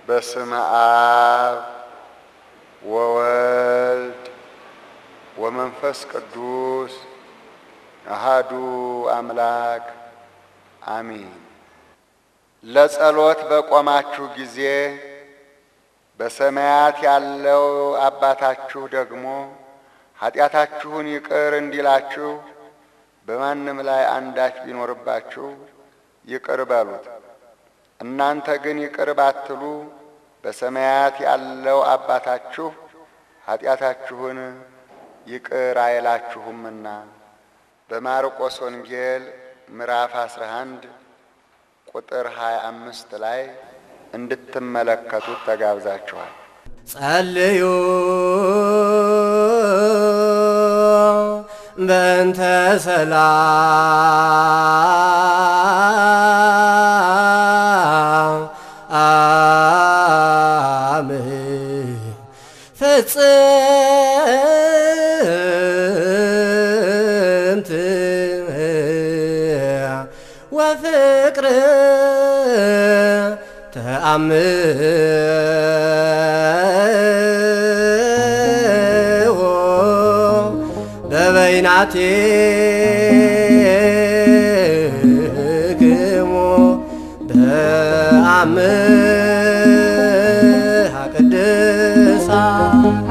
በስመ አብ ወወልድ ወመንፈስ ቅዱስ አሃዱ አምላክ አሚን። ለጸሎት በቆማችሁ ጊዜ በሰማያት ያለው አባታችሁ ደግሞ ኃጢአታችሁን ይቅር እንዲላችሁ በማንም ላይ አንዳች ቢኖርባችሁ ይቅር በሉት። እናንተ ግን ይቅር ባትሉ በሰማያት ያለው አባታችሁ ኃጢአታችሁን ይቅር አይላችሁምና። በማርቆስ ወንጌል ምዕራፍ 11 ቁጥር 25 ላይ እንድትመለከቱት ተጋብዛችኋል። ጸልዩ በእንተ ሰላም አም ፍጽምት ወፍቅር ተአምሆ በበይናቲክሙ በአምሃ ቅድሳት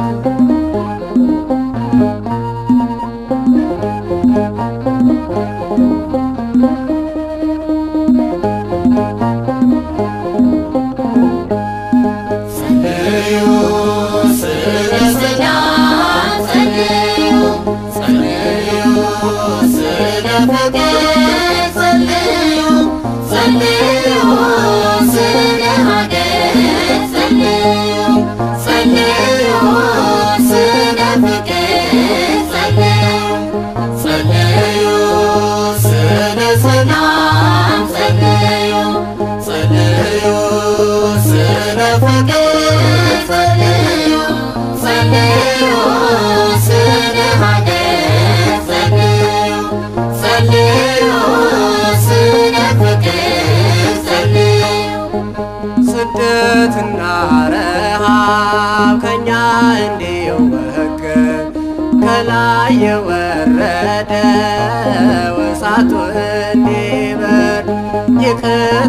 ጸልዩ ስለ ሰላም ጸልዩ ጸልዩ ስለ ፍቅር ጸልዩ ጸልዩ ስለ ሀገር ጸልዩ ጸልዩ ስለ ፍቅር ጸልዩ ጸልዩ ስለ ሰላም ጸልዩ ጸልዩ ስለ ፍቅር ጸልዩ ጸልዩ ስለ ሀገር ጸልዩ ጸልዩ ስለ ፍቅር ጸልዩ ስደትና ረሃብ ከኛ እንዲወገድ ከላይ የወረደ ወሳቱ እንዲበር ይቅር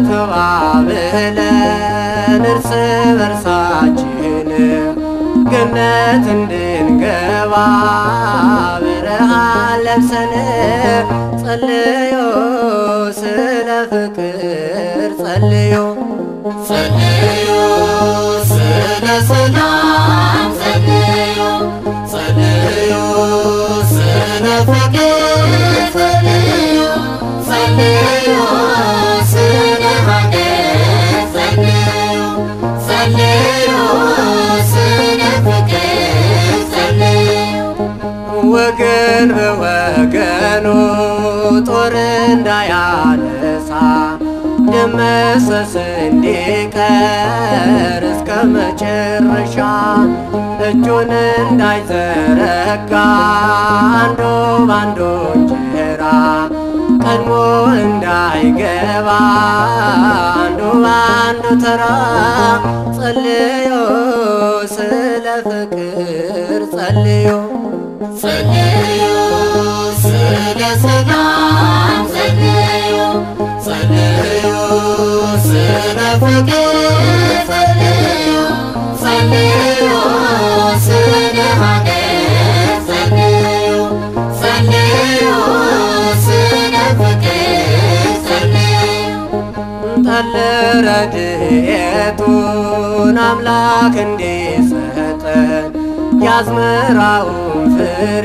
ተባብለን እርስ በርሳችን ገነት እንድንገባ ብርሃን ለብሰን ጸልዮ ስለ ፍቅር ጸልዮ ጸልዩ ስለ ሰላም ጸልዩ ጸልዩ ስለ ፍቅር ጸልዩ ጸልዩ ስለ ሀገር ጸልዩ ጸልዩ ስለ ፍቅር ጸልዩ ወገን በወገኑ ጦር እንዳያነሳ ደመሰስ እንዲቀር እስከ መጨረሻ እጁን እንዳይዘረጋ አንዱ ባንዱ እንጀራ ቀድሞ እንዳይገባ አንዱ ባንዱ ተራ ጸልዮ ስለ ፍቅር ጸልዮ ጸልዩ ስለ ሰላም ጸልዩ ጸልዩ ስለ ፍቅር ጸልዩ ጸልዩ ስለ ሀገር ጸልዩ ጸልዩ ስለ ፍቅር ጸልዩ ጠል ረድኤቱን አምላክ እንዲሰጠን የአዝመራውን ፍሬ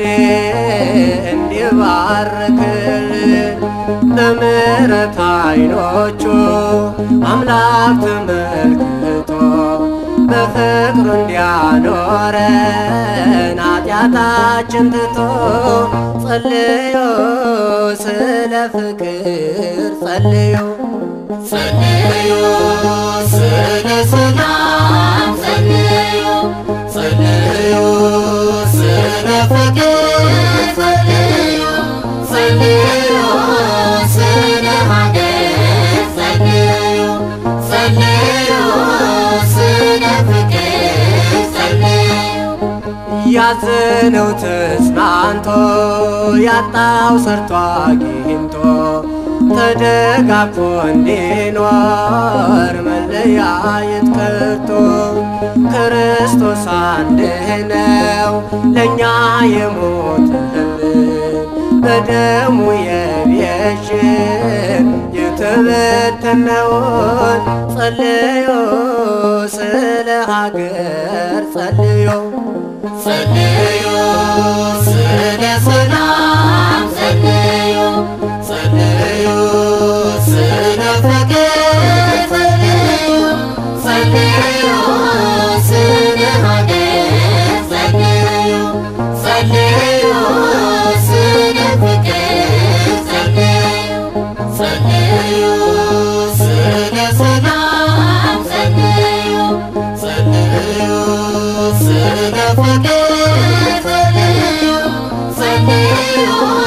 እንዲባርክልን በምሕረት ዓይኖቹ አምላክ ተመልክቶ በፍቅሩ እንዲያኖረን ኃጢአታችን ትቶ ጸልዮ ስለ ፍቅር ጸልዮ ጸልዩ ስለ ሰላም ጸልዩ ጸልዩ ስለ ፍቅር ጸልዩ ጸልዩ ስለ ሀገር ጸልዩ ጸልዩ ስለ ያዘነው ተጽናንቶ ያጣው ሰርቶ አግኝቶ ተደጋግፎ እንዲኖር መለያየት ቀርቶ ክርስቶስ አንድ ነው ለእኛ የሞተልን በደሙ የቤዥን የተበተነውን ጸልዮ ስለ ሀገር ጸልዮ ጸልዩ ስለ ሰላም ጸልዩ ጸልዩ ስለ ፍቅር ጸልዩ ጸልዩ ስለ ሀገር ጸልዩ ጸልዩ ስለ ፍቅር ጸልዩ ጸልዩ ስለ ሰላም ጸልዩ ጸልዩ ስለ ፍቅር ጸልዩ ጸልዩ